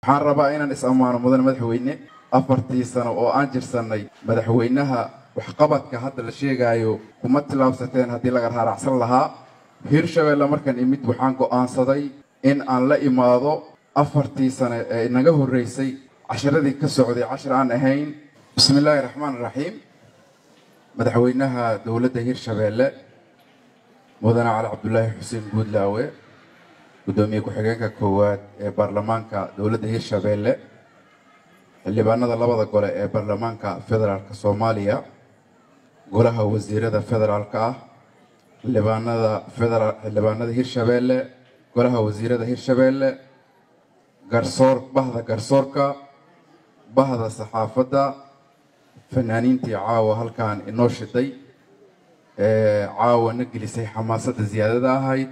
waxaan rabaa inaan is ammaano mudane madaxweyne afartii sano oo aan jirsannay madaxweynaha waxqabadka hadda la sheegaayo kuma tillaabsateen haddii laga raaracsan lahaa hirshabeelle markan imid waxaan go'aansaday in aan la imaado afartii sane ee inaga horreysay cashiradii ka socday cashir aan ahayn bismi illaahi raxmaan raxiim madaxweynaha dowladda hirshabeelle mudane cali cabdulaahi xuseen guudlaawe guddoomiye ku-xigeenka koowaad ee baarlamaanka dowladda hirshabeelle xildhibaanada labada gole ee baarlamaanka federaalka soomaaliya golaha wasiirada federaalka ah xildhibaanada federaal xildhibaanada hirshabeelle golaha wasiirada hirshabeelle garsoor bahda garsoorka bahda saxaafadda fanaaniintii caawa halkan inoo shiday caawa na gelisay xamaasadda ziyaadada ahayd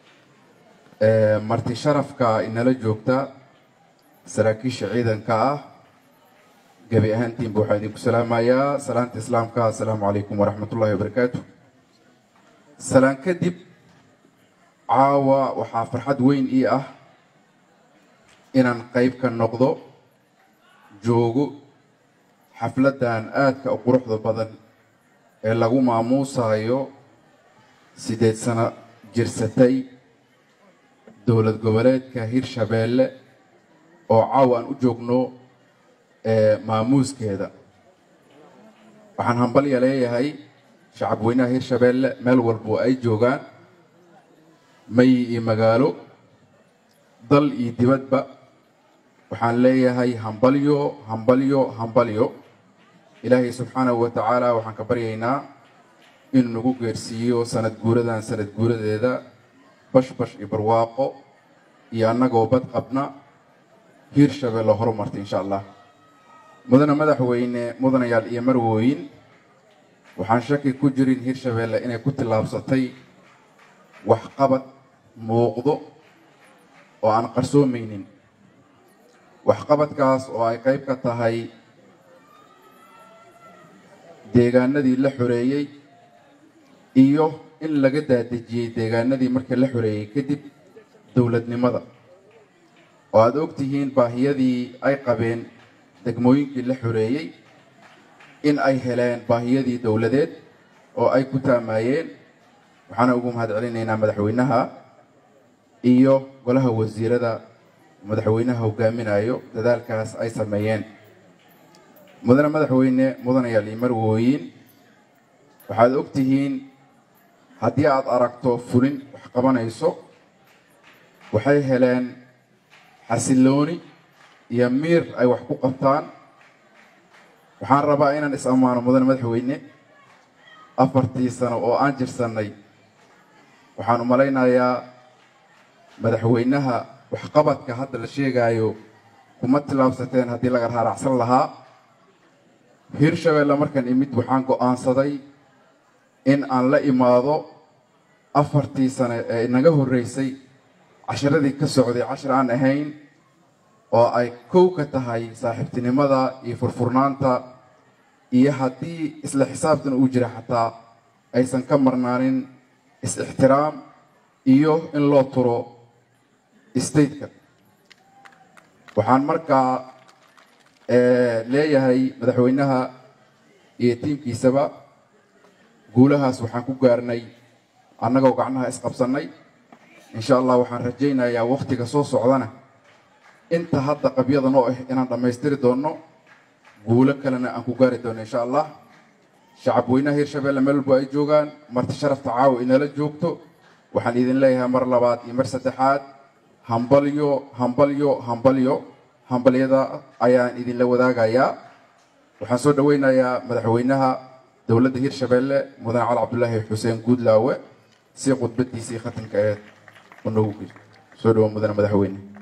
marti sharafka inala joogta saraakiisha ciidanka ah gebi ahaantiinba waxaa idinku salaamayaa salaanta islaamka assalaamu calaykum waraxmat ullahi wabarakaatu salaan kadib caawa waxaa farxad weyn ii ah inaan qayb ka noqdo joogo xafladdan aadka u quruxda badan ee lagu maamuusayo siddeed sano jirsatay dowlad goboleedka hirshabeelle oo caawa aan u joogno maamuuskeeda waxaan hambalya leeyahay shacab weynaha hirshabeelle meel walbo ay joogaan mayi iyo magaalo dal iyo dibadba waxaan leeyahay hambalyo hambalyo hambalyo ilaahay subxaanahu wa tacaala waxaan ka baryaynaa inuu nagu geersiiyo sanad guuradan sanad guuradeeda bashbash iyo barwaaqo iyo annagoo bad qabna hiirshabeelle horumarta insha allah mudane madaxweyne mudanayaal iyo marwooyin waxaan shaki ku jirin hiirshabeelle inay ku tillaabsatay waxqabad muuqdo oo aan qarsoomaynin waxqabadkaas oo ay qayb ka tahay deegaanadii la xoreeyey iyo in laga daadejiyey deegaanadii markii la xoreeyey kadib dowladnimada oo aada og tihiin baahiyadii ay qabeen degmooyinkii la xoreeyey in ay heleen baahiyadii dowladeed oo ay ku taamayeen waxaana ugu mahad celinaynaa madaxweynaha iyo golaha wasiirada madaxweynaha hogaaminayo dadaalkaas ay sameeyeen mudane madaxweyne mudanayaal iyo marwooyin waxaad og tihiin haddii aad aragto fulin wax qabanayso waxay heleen xasillooni iyo miir ay wax ku qabtaan waxaan rabaa inaan is ammaano mudane madaxweyne afartii sano oo aan jirsannay waxaan u malaynayaa madaxweynaha waxqabadka hadda la sheegaayo kuma tillaabsateen haddii laga raaracsan lahaa hiirshabeelle markan imid waxaan go'aansaday in aan la imaado afartii sane ee inaga horreysay cashiradii ka socday cashir aan ahayn oo ay kow ka tahay saaxiibtinimada iyo furfurnaanta iyo haddii isla xisaabtan uu jira xataa aysan ka marnaanin is-ixtiraam iyo in loo turo stateka waxaan markaa leeyahay madaxweynaha iyo tiimkiisaba guulahaas waxaan ku gaarnay annagoo gacnaha isqabsannay insha allah waxaan rajaynayaa wakhtiga soo socdana inta hadda qabyada noo ah inaan dhammaystiri doonno guulo kalena aan ku gaari doono insha allah shacab weynaha hiirshabeelle meel walbo ay joogaan marti sharafta caawa inala joogto waxaan idin leeyahay mar labaad iyo mar saddexaad hambalyo hambalyo hambalyo hambalyada ayaan idinla wadaagayaa waxaan soo dhoweynayaa madaxweynaha dowladda hiirshabeelle mudane cali cabdulaahi xuseen guudlaawe si khudbadiisii khatimka aheed u noogu geli soo dhawo mudane madaxweyne